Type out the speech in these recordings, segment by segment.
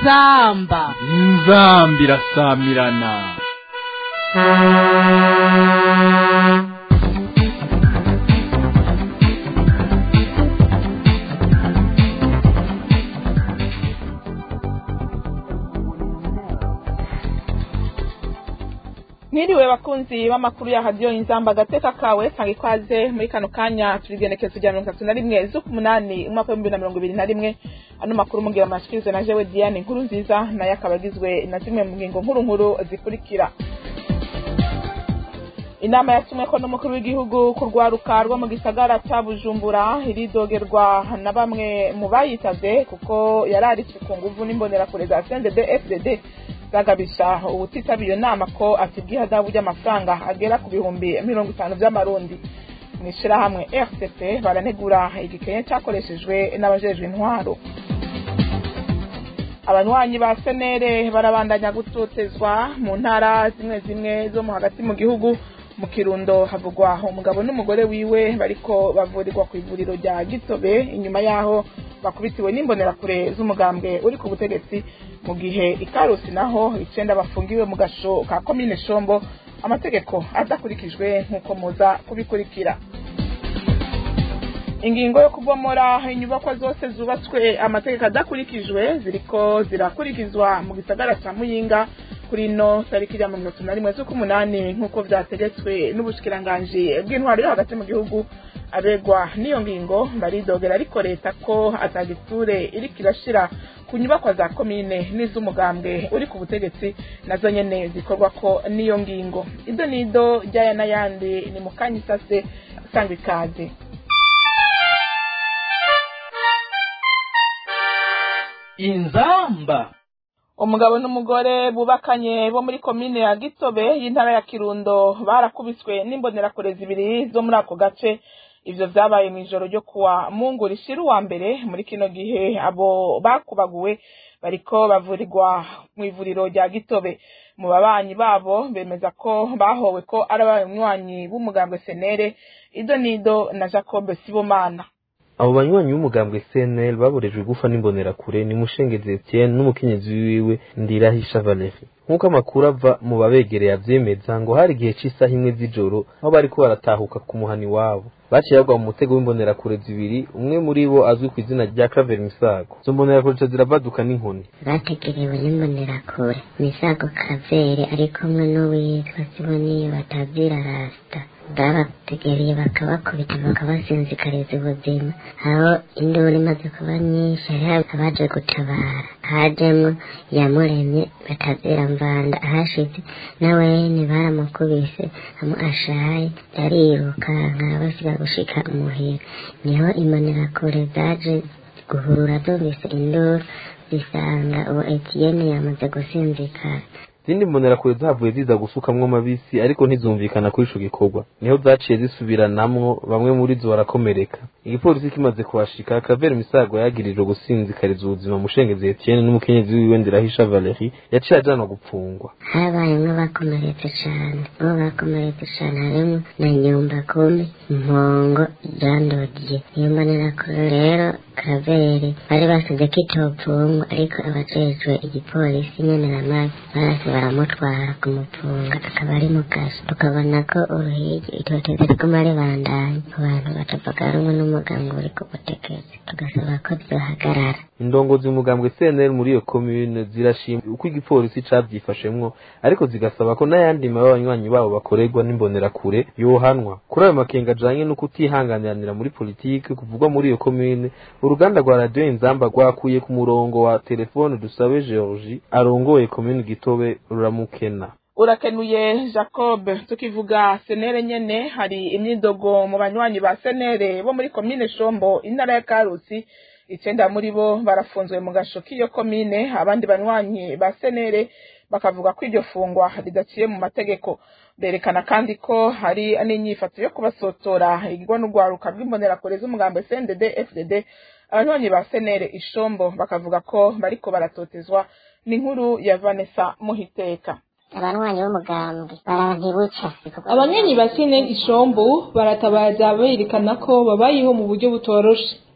inzamba inzamba irasamirana mwiriwe bakunzi b'amakuru ya radiyo inzamba agateka kawe tanga ikaze muri kano kanya turigenekezo rya mirongo itatu na rimwe z'ukumunani umwaka w'ibihumbi na mirongo ibiri na rimwe ano makuru mugira amashikirize na jewe diane inkuru nziza nayo akaba agizwe na zimwe mu ngingo nkuru nkuru zikurikira inama yatumweko n'umukuru w'igihugu ku rwaruka rwo mu gisagara ca bujumbura iridogerwa na bamwe mu bayitavye kuko yari aritswe ku nguvu n'imbonerakure za cndd fdd zagabisha uwutitabye iyo nama ko asibwa ihadabu ry'amafaranga agera ku bihumbi mirongo itanu vy'amarundi mw'ishirahamwe rcp baranegura igikenye cakoreshejwe n'abajejwe intwaro abanywanyi ba senere barabandanya gutotezwa mu ntara zimwe zimwe zo mu hagati mu gihugu mu kirundo havugwa umugabo n'umugore wiwe bariko bavurirwa ku ivuriro rya gitobe inyuma yaho bakubitiwe n'imbonerakure z'umugambwe uri ku butegetsi mu gihe ikarusi naho icenda bafungiwe mu gasho ka komine shombo amategeko adakurikijwe nk'uko muza kubikurikira ingingo yo kubomora inyubakwa zose zubatswe amategeko adakurikijwe ziriko zirakurikizwa mu gisagara ca muyinga kuri ino tariki ya mirongo itatu na rimwe z'ukumunani nk'uko vyategetswe n'ubushikiranganji bw'intwaro yo hagati mu gihugu abegwa n'iyo ngingo baridogera ariko leta ko atagiture iriko irashira ku nyubakwa za komine n'iz'umugambwe uri ku butegetsi nazo nyene zikorwako n'iyo ngingo ido nido ryaya n'ayandi ni mu kanya isase sangwa ikaze inzamba umugabo n'umugore bubakanye bo muri komine ya gitobe y'intara ya kirundo barakubiswe n'imbonerakure zibiri zo muri ako gace ivyo vyabaye mw'ijoro ryo kuwa mungu rishira uwa mbere muri kino gihe abo bakubaguwe bariko bavurirwa mw'ivuriro rya gitobe mu babanyi babo bemeza ko bahowe ko ari abanywanyi b'umugambwe senere ido nido na jacob sibomana abo banywanyi b'umugambwe CNL baborejwe gufa n'imbonerakure ni Mushengezi Etienne n'umukenyezi wiwe Ndirahisha Valerie nk'uko amakuru ava mu babegereye avyemeza ngo hari igihe c'isaha imwe z'ijoro aho bariko baratahuka ku muhani wabo baciye bagwa mu mutego w'imbonerakure zibiri umwe muri bo azwi ku izina rya Claver Misago izo mbonerakure zica zirabaduka n'inkoni bategerewe n'imbonerakure misago kavere ari kumwe n'uwitwa siboniyo batazira rasita babategereye bakabakubita bakabasinzikariza ubuzima aho induru imaze kuba nyinshi hariho abaje gutabara hajemwo yamuremye batazira mvanda ahashize nawene baramukubise amu ashaye ariruka nkabasiga gushika umuhira niho imbonerakure zaje guhurura zumvise induru zisanga uwo etiyene yamaze gusinzikara izindi mbonerakure zavuye ziza gusukamwo amabisi ariko ntizumvikana kuri ico gikorwa niho zaciye zisubiranamwo bamwe muri zo barakomereka igipolisi kimaze kuhashika Claver Misago yagirijwe gusinzikariza ubuzima Mushengezi Etienne n'umukenyezi wiwe Ndirahisha Valerie yaciye ajanwa gupfungwa habayemwo bakomeretse cane bo bakomeretse cane harimwo na nyumba kumi mpongo jandodiye iyo mbonerakure rero Kavere bari basize ko itopfungwa ariko abajejwe igipolisi nyene na mabi barase baramutwara kumufunga akaba ari mu kazi tukabona ko uruhigi itoteza riguma ribandanya ku bantu batavuga rumwe n'umuganga uri ku butegetsi tugasaba ko vyohagarara indongozi umugambwe CNL muri iyo commune zirashima uko igipolisi cavyifashemwo ariko zigasaba ko n'ayandi mabi abanywanyi babo bakorerwa n'imbonerakure yohanwa kuri ayo makenga ajanye no kutihanganiranira muri politike kuvugwa muri iyo commune uruganda rwa radio inzamba rwakuye ku murongo wa telefone dusabe Georgie arongoye commune gitobe ruramukena urakenuye jacob tukivuga senere nyene hari imyidogo mu banywanyi ba senere bo muri komine shombo intara ya karusi icenda muri bo barafunzwe mu gasho k'iyo komine abandi banywanyi ba senere bakavuga ko iryo fungwa ridaciye mu mategeko berekana kandi ko hari n'inyifato yo kubasotora igirwa n'urwaruka rw'imbonerakure z'umugambo cndd fdd abanywanyi ba senere ishombo bakavuga ko bariko baratotezwa n'inkuru ya vanessa muhiteka abanywanyi b'umugambwe barantibuca abanywanyi ba seneri ishombo baratabaza berekana ko babayeho mu buryo butoroshe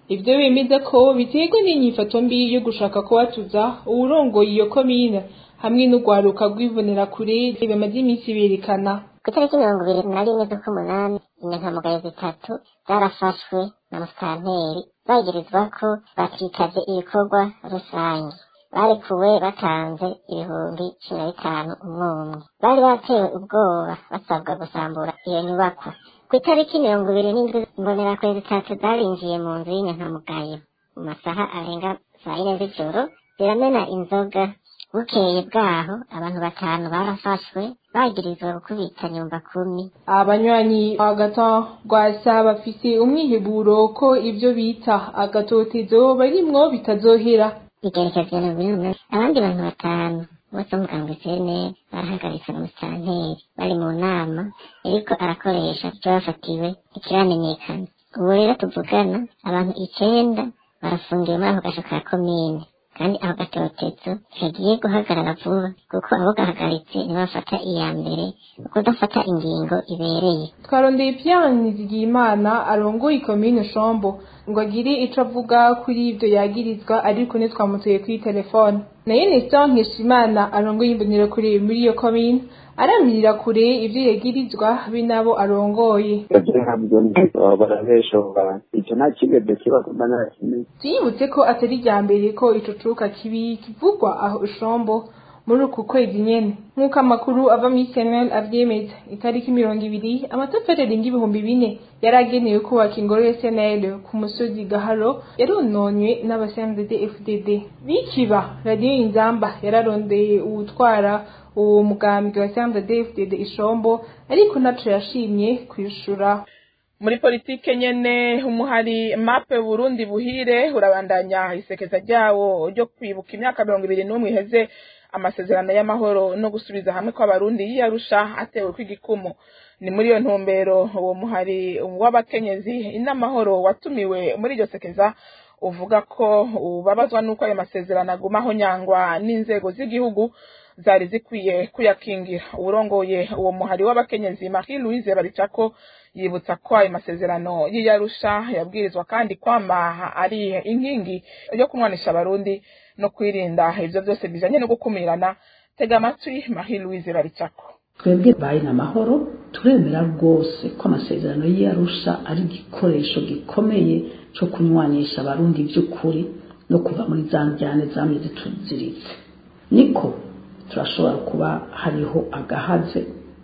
ivyo bemeza ko biterwa n'inyifato mbi yo gushaka kubatuza uwurongoye iyo komine hamwe n'urwaruka rw'ibonerakure bamaze iminsi berekana ku itariki mirongo ibiri na rimwe z'uk'umunani inyankamugayo zitatu zarafashwe na musitanteri bagirizwa ko batitavye ibikorwa rusange barekuwe batanze ibihumbi cumi na bitanu umwe umwe bari batewe ubwoba basabwa gusambura iyo nyubakwa ku itariki mirongo ibiri n'indwi imbonerakure zitatu zarinjiye mu nzu y'inyankamugayo mu masaha arenga saa yine z'ijoro ziramena inzoga bukeye bwaho abantu batanu barafashwe bagirizwa gukubita nyumba kumi abanywanyi ba gato rwasa bafise umwiheburo ko ivyo bita agatotezo barimwo bitazohera igerekezo mirongo ine n'umunani abandi bantu batanu bose bo mugambwe sene barahagaritswe na musitanteri bari mu nama yariko arakoresha ivyo bafatiwe ntikiramenyekana ubu rero tuvugana abantu icenda barafungiwe muri ako gasho ka komine kandi ako gatotezo kagiye guhagarara vuba kuko abo gahagaritse nibo bafata iya mbere kudafata ingingo ibereye twarondeye Pierre Nizigiyimana arongoye ikomine Shombo ngo agire ico avuga kuri ivyo yagirizwa ariko ntitwamutuye kuri telefone nayo Nestor Nkeshimana arongoye imbonerakure muri iyo komine aramirira kure ivyo yagirizwa be nabo arongoye ntabwo barabesha abo bantu icyo nta kigebe kiba kuba ntarakimenya tuyibutse ko atari irya mbere ko ico cuka kibi kivugwa aho Shombo muri uku kwezi nyene nk'uko amakuru ava muri senel avyemeza itariki mirongo ibiri amatafari arenga ibihumbi bine yari agenewe kubaka ingoro ya senel ku musozi gaharo yarononywe n'abasendede fdd bikiba radiyo inzamba yararondeye uwutwara uwo mugambwe wa sendede fdd ishombo ariko ntaco yashimye kwishura muri politike nyene umuhari mape burundi buhire urabandanya isekeza ryawo ryo kwibuka imyaka mirongo ibiri n'umwe iheze amasezerano y'amahoro no gusubiza hamwe kw'abarundi yiyarusha atewe kw'igikumu ni muri iyo ntumbero uwo muhari w'abakenyezi inamahoro watumiwe muri iryo sekeza uvuga ko ubabazwa n'uko ayo masezerano agumaho nyangwa n'inzego z'igihugu zari zikwiye kuyakingira uwurongoye uwo muhari w'abakenyezi Marie Louise Baricako yibutsa ko ayo masezerano y'iyarusha yabwirizwa kandi kwama ari inkingi yo kumwanisha abarundi no kwirinda ivyo byose bijanye no gukumirana tega amatwi Marie Louise Baricako twebwe bayi n'amahoro turemera rwose ko amasezerano y'iyarusha ari igikoresho gikomeye cyo kunywanisha abarundi by'ukuri no kuva muri za njyane zamye zituziritse niko turashobora kuba hariho agahaze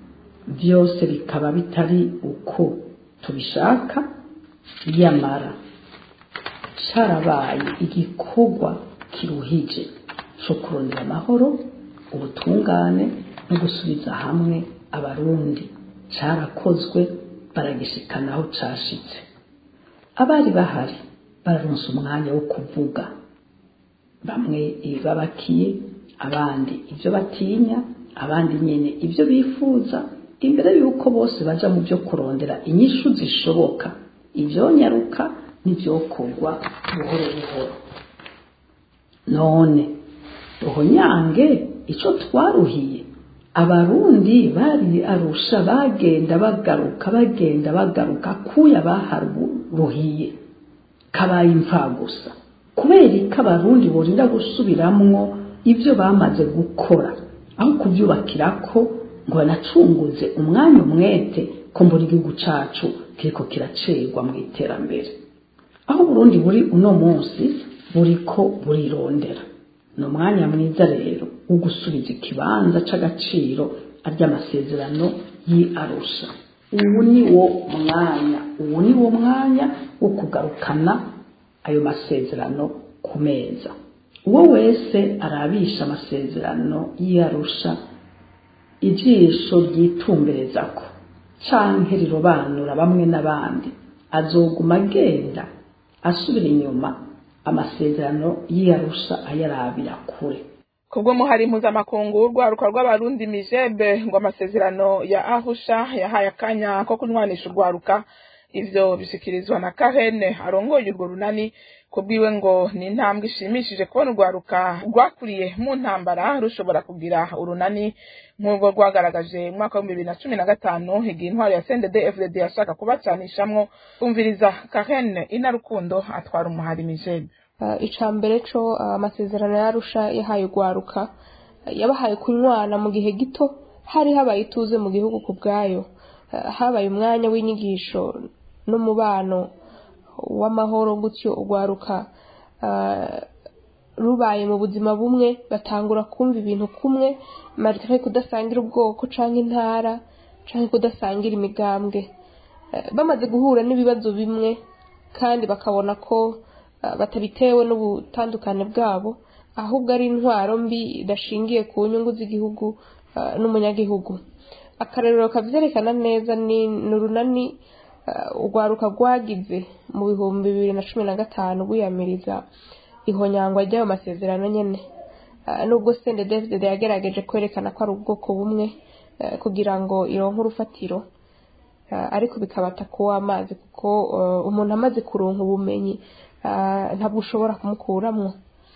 byose bikaba bitari uko tubishaka yamara cyarabaye igikorwa kiruhije cyo kurondera amahoro ubutungane no gusubiza hamwe abarundi cyarakozwe baragishikana aho cashitse abari bahari bararonse umwanya wo kuvuga bamwe ibibabakiye abandi ibyo batinya abandi nyine ibyo bifuza imbere y'uko bose baja mu byo kurondera inyishu zishoboka ibyonyaruka n'ibyokorwa buhoro buhoro none ruhonyange icyo twaruhiye abarundi bari arusha bagenda bagaruka bagenda bagaruka kuya baharuhiye kabaye imfagusa kubera ko abarundi borinda gusubiramwo ibyo bamaze gukora aho kubyubakira ko ngo banacunguze umwanya umwete ko mbura igihugu cacu kiriko kiracegwa mu iterambere aho burundi buri uno munsi buriko burirondera ni umwanya mwiza rero wo gusubiza ikibanza c'agaciro ary'amasezerano y'arusha ubu ni wo mwanya ubu ni wo mwanya wo kugarukana ayo masezerano ku meza uwo wese arabisha amasezerano y'arusha ijisho ryitumberezako canke rirobanura bamwe n'abandi azoguma agenda asubira inyuma amasezerano y'iyarusha ayarabira kure kubwo muhari mpuzamakungu urwaruka rw'abarundi mijebe ngo amasezerano ya ahusha yahaye akanya ko kunywanisha urwaruka ivyo bishikirizwa na Karene arongoye urwo runani kubwiwe ngo ni intambwe ishimishije kubona urwaruka rwakuriye mu ntambara rushobora kugira urunani nk'urwo rwagaragaje mu mwaka w'ibihumbi bibiri na cumi na gatanu igihe intwaro ya CNDD FDD yashaka kubacanishamwo umviriza Karene inarukundo atwara umuhari Mijebe ica mbere co amasezerano yarusha yahaye urwaruka yabahaye kunywana mu gihe gito hari habaye ituze mu gihugu ku bwayo habaye umwanya w'inyigisho n'umubano w'amahoro gutyo urwaruka rubaye mu buzima bumwe batangura kumva ibintu kumwe marike kudasangira ubwoko cyangwa intara cyangwa kudasangira imigambwe bamaze guhura n'ibibazo bimwe kandi bakabona ko batabitewe n'ubutandukane bwabo ahubwo ari intwaro mbi idashingiye ku nyungu z'igihugu n'umunyagihugu akarerero kabyerekana neza ni urunani urwaruka rwagize mu bihumbi bibiri na cumi na gatanu rwiyamiriza ihonyangwa ry'ayo masezerano nyine nubwo sende david yagerageje kwerekana ko ari ubwoko bumwe kugira ngo ironke urufatiro ariko bikabata kuw'amazi kuko umuntu amaze kuronka ubumenyi ntabwo ushobora kumukuramo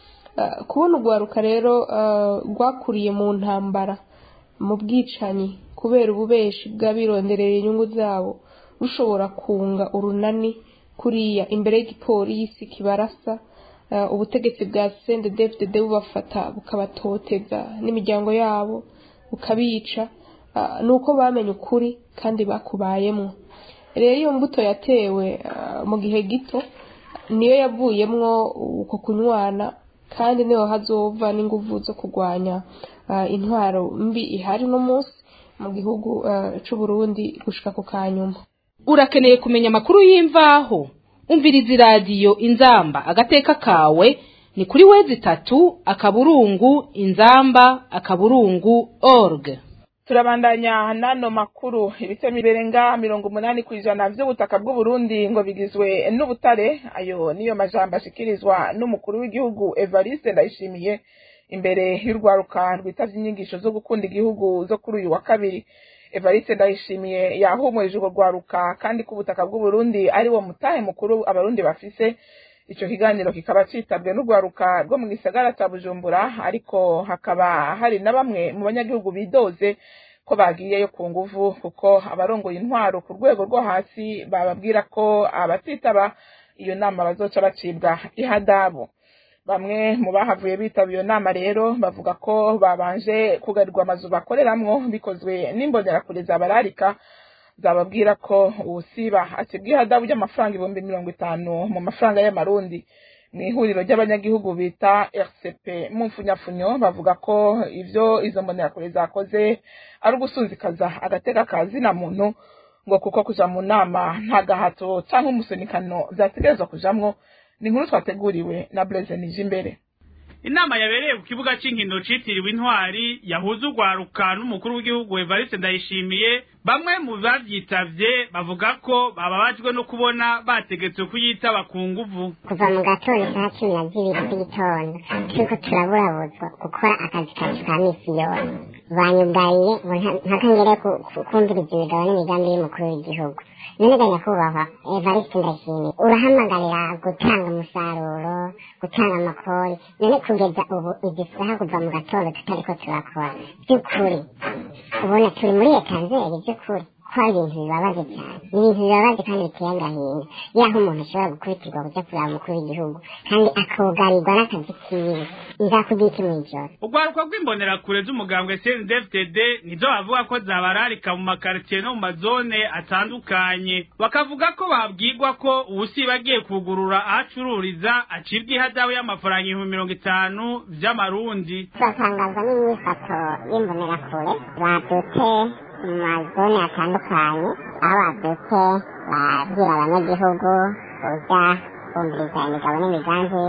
kubona urwaruka rero rwakuriye mu ntambara mu bwicanyi kubera ububeshi bw'abironderera inyungu zabo rushobora kunga urunani kuriya imbere y'igipolisi kibarasa ubutegetsi bwa sende david bubafata bukabatoteza n'imiryango yabo bukabica ni uko bamenye ukuri kandi bakubayemo rero iyo mbuto yatewe mu gihe gito niyo yavuyemwo uko kunywana kandi niho hazova n'inguvu zo kurwanya intwaro mbi ihari no munsi mu gihugu cy'u Burundi gushika ku kanyuma urakeneye kumenya amakuru y'imvaho umviriza iradiyo inzamba agateka kawe ni kuri wezi itatu akaburungu inzamba akaburungu org turabandanya n'ano makuru ibice birenga mirongo umunani ku ijana by'ubutaka bw'uburundi ngo bigizwe n'ubutare ayo niyo majambo ashikirizwa n'umukuru w'igihugu evariste ndayishimiye imbere y'urwaruka rwitavye inyigisho zo gukunda igihugu zo kuri uyu wa kabiri evariste ndayishimiye yahumurije urwo rwaruka kandi ko ubutaka bw'uburundi ari wo mutahe mukuru abarundi bafise ico kiganiro kikaba citabwe n'urwaruka rwo mu gisagara ca bujumbura ariko hakaba hari na bamwe mu banyagihugu bidoze ko bagiyeyo ku nguvu kuko abarongoye intwaro ku rwego rwo hasi bababwira ko abatitaba iyo nama bazoca bacibwa ihadabu bamwe mu bahavuye bitaba iyo nama rero bavuga ko babanje kugarirwa amazu bakoreramwo bikozwe n'imbonerakure zabararika zababwira ko ubusiba acibwa ihadabu ry'amafaranga ibihumbi mirongo itanu mu mafaranga y'amarundi mu ihuriro ry'abanyagihugu bita rcp mu mfunyafunyo bavuga ko ivyo izo mbonerakure zakoze ari ugusunzikaza agateka ka zina muntu ngo kuko kuja mu nama nta gahato canke umusunikano vyategerezwa kujamwo ni inkuru twateguriwe na Blaise Nijimbere inama yabereye ku kibuga cy'inkino citiriwe intwari yahuza urwaruka n'umukuru w'igihugu Evariste Ndayishimiye bamwe mu bavyitavye bavuga ko bababajwe no kubona bategetswe kuyitaba ku nguvu kuva mu gatondo saa cumi na zibiri z'igitondo turiko turaburabuzwa gukora akazi kacu ka misi yose banyugariye ntakangere kumviriza imigabo n'imigambi y'umukuru w'igihugu none ga nyakubahwa evariste ndashimiye urahamagarira gutanga umusaruro gutanga amakori none kugeza ubu igisaha kuva mu gatondo tutariko turakora by'ukuri ubona turi muri etanzeri by'ukuri ko ari ibintu bibabaje cyane ni ibintu bibabaje kandi biteye agahinda yaho umuntu ashobora gukubitirwa kujya kureba umukuru w'igihugu kandi akugarirwa n'akazi kiwe nzakubwira iki mw'ijoro urwaruka rw'imbonerakure z'umugambwe cndfdd nizo bavuga ko zabararika mu makaritsiye no mu mazone atandukanye bakavuga ko babwirwa ko ubusiba agiye kugurura aho acururiza acibwa ihadabu y'amafaranga ibihumbi mirongo itanu vy'amarundi turatangazwa n'imyifato y'imbonerakure badutse mu mazone atandukanye aho babyutse babwira abanyagihugu uza bumviriza imigabo n'imigambi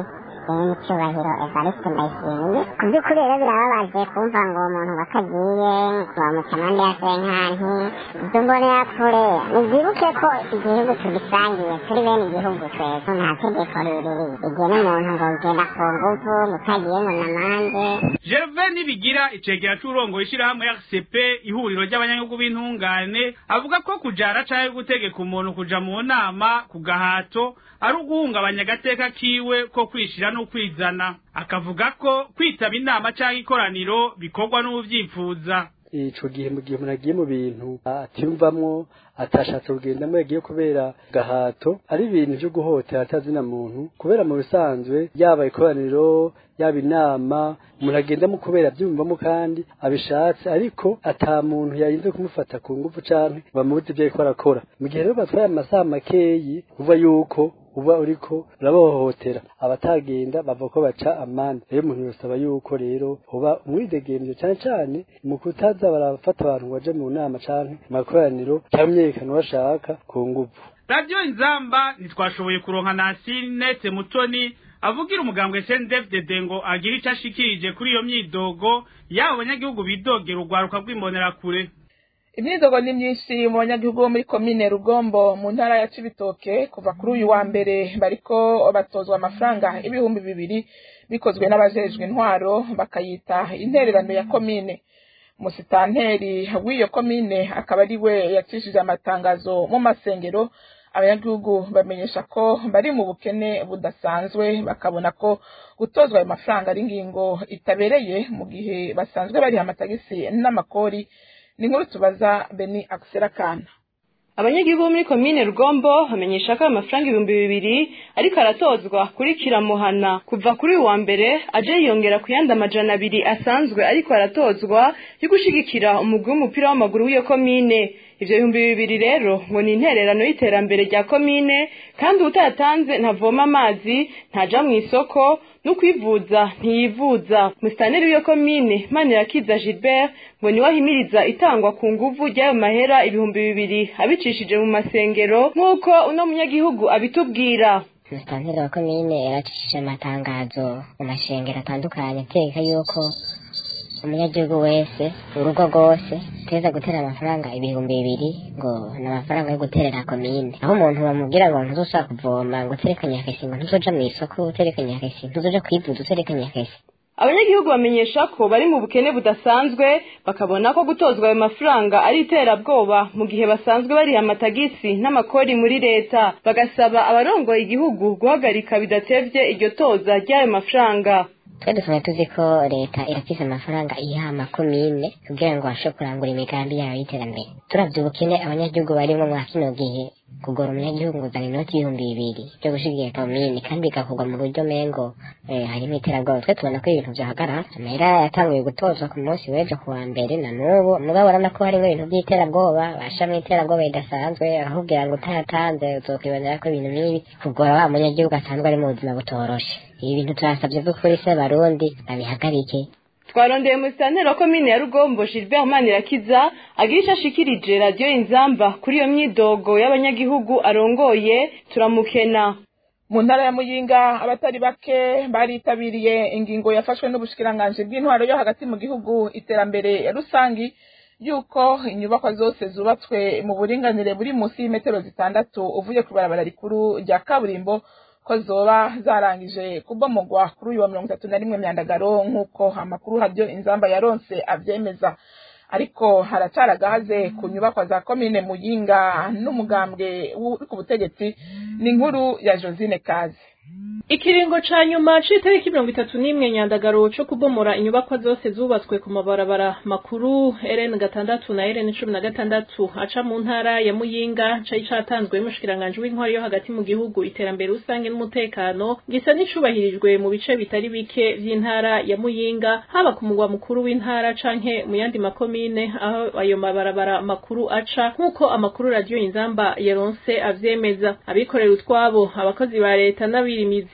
nyiricyubahiro evariste ndayishimiye ku by'ukuri rero birababaje kumva ngo umuntu wakagiye bamuca amande ya senkanti ibyo mbonera kure nibyibuke ko igihugu tugisangiye turi bene igihugu twese nta tegeko ririri rigena umuntu ngo ugenda ku nguvu mutagiye ngo namande Gervais Nibigira icegera c'urongo ishirahamwe RCP ihuriro ry'abanyagihugu b'intungane avuga ko kujara canke gutegeka umuntu kuja mu nama ku gahato ari uguhungabanya agateka kiwe ko kwishira no kwizana akavuga ko kwitaba inama canke ikoraniro bikorwa n'uvyifuza ico gihe mu gihe umuntu agiye mu bintu atiyumvamwo atashatse kugendamo yagiye kubera gahato ari ibintu vyo guhotera atazina muntu kubera mu bisanzwe yaba ikoraniro yaba inama umuntu agendamo kubera abyumvamo kandi abishatse ariko ata muntu yarinze kumufata ku ngufu canke bamubuze ivyo ariko arakora mu gihe rero batwaye amasaha makeyi uva yuko uba uriko urabahohotera abatagenda bavuga ko baca amande rero umuntu yosaba yuko rero hoba umwidegemvyo cane cane mu kutaza barafata abantu ngo baje mu nama canke mu makoraniro canke imyerekano bashaka ku nguvu radio inzamba ntitwashoboye kuronka nasinete mutoni avugira umugambwe CNDD-FDD ngo agire ico ashikirije kuri iyo myidogo yabo banyagihugu bidogera urwaruka rw'imbonerakure imyidogo ni myinshi mu banyagihugu bo muri komine rugombo mu ntara ya cibitoke kuva kuri uyu wa mbere bariko batozwa amafaranga ibihumbi bibiri bikozwe n'abajejwe intwaro bakayita intererano ya komine musitanteri w'iyo komine akaba ari we yacishije amatangazo mu masengero abanyagihugu bamenyesha ko bari mu bukene budasanzwe bakabona ko gutozwa ayo mafaranga ari ingingo itabereye mu gihe basanzwe bariha amatagisi n'amakori ni nkuru tubaza beni akisera kana abanyagihugu bo muri komine rugombo bamenyesha ko ayo mafaranga ibihumbi bibiri ariko aratozwa kuri kiramuhana kuva kuri uyu wa mbere aje yiyongera ku yandi amajana abiri asanzwe ariko aratozwa yo gushigikira umugwi w'umupira w'amaguru w'iyo komine ivyo bihumbi bibiri rero ngo ni intererano y'iterambere rya komine kandi utayatanze ntavoma amazi ntaja mu isoko no kwivuza ntiyivuza musitaneri w'iyo komine manirakiza gilbert ngo niwe ahimiriza itangwa ku nguvu ry'ayo mahera ibihumbi bibiri abicishije mu masengero nk'uko uno munyagihugu abitubwira musitanteri wa komine yaracishije amatangazo mu mashengero atandukanye ategeka yuko umunyagihugu wese urugo rwose teza gutera amafaranga ibihumbi bibiri ngo ni amafaranga yo guterera komine aho umuntu bamubwira ngo ntuzoshaka kuvoma ngo uterekanye akesi ngo ntuzoja mu isoko uterekanye akesi ntuzoja kwivuza uterekanye akesi abanyagihugu bamenyesha ko bari mu bukene budasanzwe bakabona ko gutozwa ayo mafaranga ari iterabwoba mu gihe basanzwe bariha amatagisi n'amakori muri leta bagasaba abarongoye igihugu guhagarika bidatevye iryo toza ry'ayo mafaranga twe dusanzwe tuzi ko leta irafise amafaranga iha amakomine kugira ngo bashobore kurangura imigambi yayo y'iterambere turavye ubukene abanyagihugu barimwo mwa kino gihe kugora umunyagihugu nguzana inoti y'ibihumbi bibiri byo gushigikira komine kandi bigakorwa mu buryo mengo eh, harimo iterabwoba twe tubona ko ibintu vyahagarara amahera yatanguye gutozwa ku munsi w'ejo ku wa mbere na n'ubu mugabo urabona ko harimo ibintu vy'iterabwoba bashamwo iterabwoba ridasanzwe ahubwira ngo utayatanze uzokwibonera ko ibintu nk'ibi kugora wa munyagihugu asanzwe ari mu buzima butoroshe ibi bintu turasabye vy'ukuri se barundi babihagarike twarondeye musitanteri wa komine ya rugombo gilbert manirakiza agira ico ashikirije radiyo inzamba kuri iyo myidogo y'abanyagihugu arongoye turamukena mu ntara ya muyinga abatari bake baritabiriye ingingo yafashwe n'ubushikiranganji bw'intwaro yo hagati mu gihugu iterambere rusangi yuko inyubakwa zose zubatswe mu buringanire buri munsi y'imetero zitandatu uvuye ku ibarabara rikuru rya kaburimbo ko zoba zarangije kubomogwa kuri uyu wa mirongo itatu na rimwe myandagaro nk'uko amakuru habyo inzamba yaronse avyemeza ariko haracari agahaze ku nyubakwa za komine muyinga n'umugambwe uri ku butegetsi ni inkuru ya josine kazi ikiringo ca nyuma c'itariki mirongo itatu n'imwe nyandagaro co kubomora inyubakwa zose zubatswe ku mabarabara makuru rn gatandatu na rn cumi na gatandatu aca mu ntara ya muyinga cari catanzwe n'umushikiranganji w'intwari yo hagati mu gihugu iterambere rusange n'umutekano gisa n'icubahirijwe mu bice bitari bike vy'intara ya muyinga haba ku mugwa mukuru w'intara canke mu yandi makomine aho ayo mabarabara makuru aca nk'uko amakuru radiyo inzamba yaronse avyemeza abikorera utwabo abakozi ba leta n'abirimizi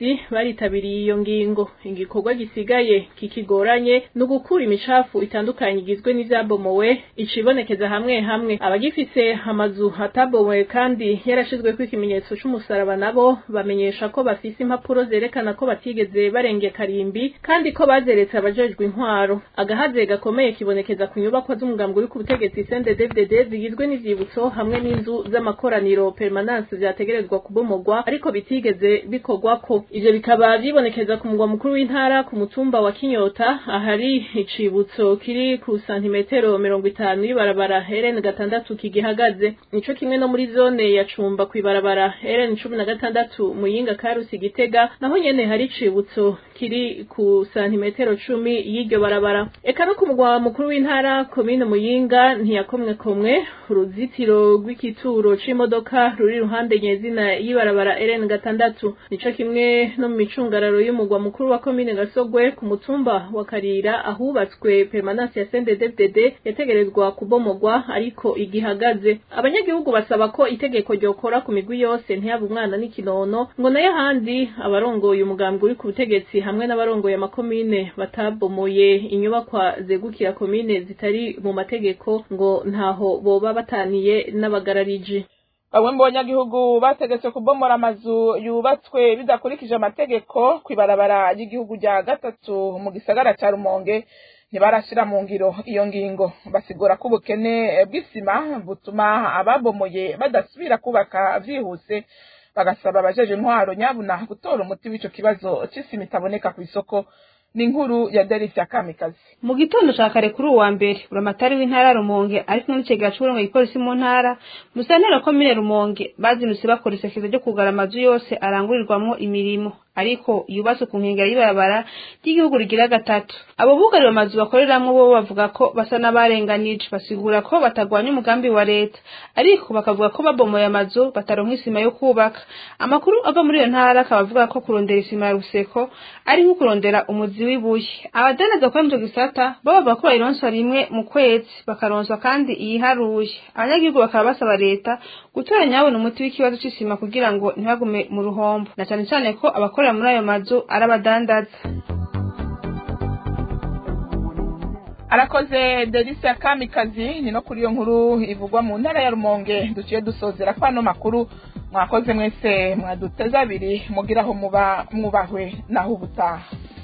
ubutegetsi baritabiriye iyo ngingo igikorwa gisigaye kikigoranye ni ugukura imicafu itandukanye igizwe n'ivyabomowe icibonekeza hamwe hamwe abagifise amazu atabomowe kandi yarashizweko ikimenyetso c'umusaraba nabo bamenyesha ko bafise impapuro zerekana ko batigeze barenge karimbi kandi ko bazeretse abajejwe intwaro agahaze gakomeye kibonekeza ku nyubakwa z'umugambi uri ku butegetsi CNDD-FDD zigizwe n'ivyibutso hamwe n'inzu z'amakoraniro permanence vyategerezwa kubomogwa ariko bitigeze bikorwako ivyo bikaba vyibonekeza ku mugwa mukuru w'intara ku mutumba wa Kinyota ahari icibutso kiri ku santimetero mirongo itanu y'ibarabara RN gatandatu kigihagaze nico kimwe no muri zone ya Cumba kw'ibarabara RN cumi na gatandatu Muyinga Karusi Gitega naho nyene hari icibutso kiri ku santimetero cumi y'iryo barabara eka no ku mugwa mukuru w'intara komine Muyinga ntiyakomwe komwe uruzitiro rw'ikituro c'imodoka ruri ruhande nyezina y'ibarabara RN gatandatu nico kimwe no mu micungararo y'umugwa mukuru wa komine Gasogwe ku mutumba wa Karira ahubatswe permanence ya CNDD-FDD yategerezwa kubomogwa ariko igihagaze abanyagihugu basaba ko itegeko ryokora ku migwi yose ntiyaba umwana n'ikinono ngo nayo ahandi abarongoye umugambi uri ku butegetsi hamwe n'abarongoye amakomine batabomoye inyubakwa zegukira komine zitari mu mategeko ngo ntaho boba bataniye n'abagarariji bamwe mu banyagihugu bategetswe kubomora amazu yubatswe bidakurikije amategeko kw'ibarabara ry'igihugu rya gatatu mu gisagara ca rumonge ntibarashira mu ngiro iyo ngingo basigura ko ubukene bw'isima butuma ababomoye badasubira kubaka vyihuse bagasaba abajeje intwaro nyabuna gutora umuti w'ico kibazo c'isima itaboneka kw'isoko ni inkuru ya Delisia Kamikazi mu gitondo ca kare kuri uwa mbere buramatari w'intara Rumonge ari kumwe n'icegera c'uburongo igipolisi mu ntara musantera komine Rumonge bazinutse bakora isekeza ryo kugara amazu yose arangurirwamwo imirimo ariko yubatse ku nkengera y'ibarabara ry'igihugu rigira gatatu abo bugariwe amazu bakoreramwo bo bavuga ko basa n'abarenganije basigura ko batagwanya umugambi wa leta ariko bakavuga ko babomoye amazu bataronka isima yo kubaka amakuru ava muri iyo ntara akaba avuga ko kurondera isima ya ruseko ari nko kurondera umuzi w'ibuye abadandaza kuri ico gisata bo bavuga ko bayironswa rimwe mu kwezi bakaronswa kandi iyiharuye abanyagihugu bakaba basaba leta gutora nyabona umuti w'ikibazo c'isima kugira ngo ntibagume mu ruhombo na cane cane ko abakora muri ayo mazu ari abadandaza arakoze delisia kamikazi ni no kuri iyo nkuru ivugwa mu ntara ya rumonge duciye dusozera ko ano makuru mwakoze mwese mwaduteze abiri mugiraho muba mwubahwe naho ubutaha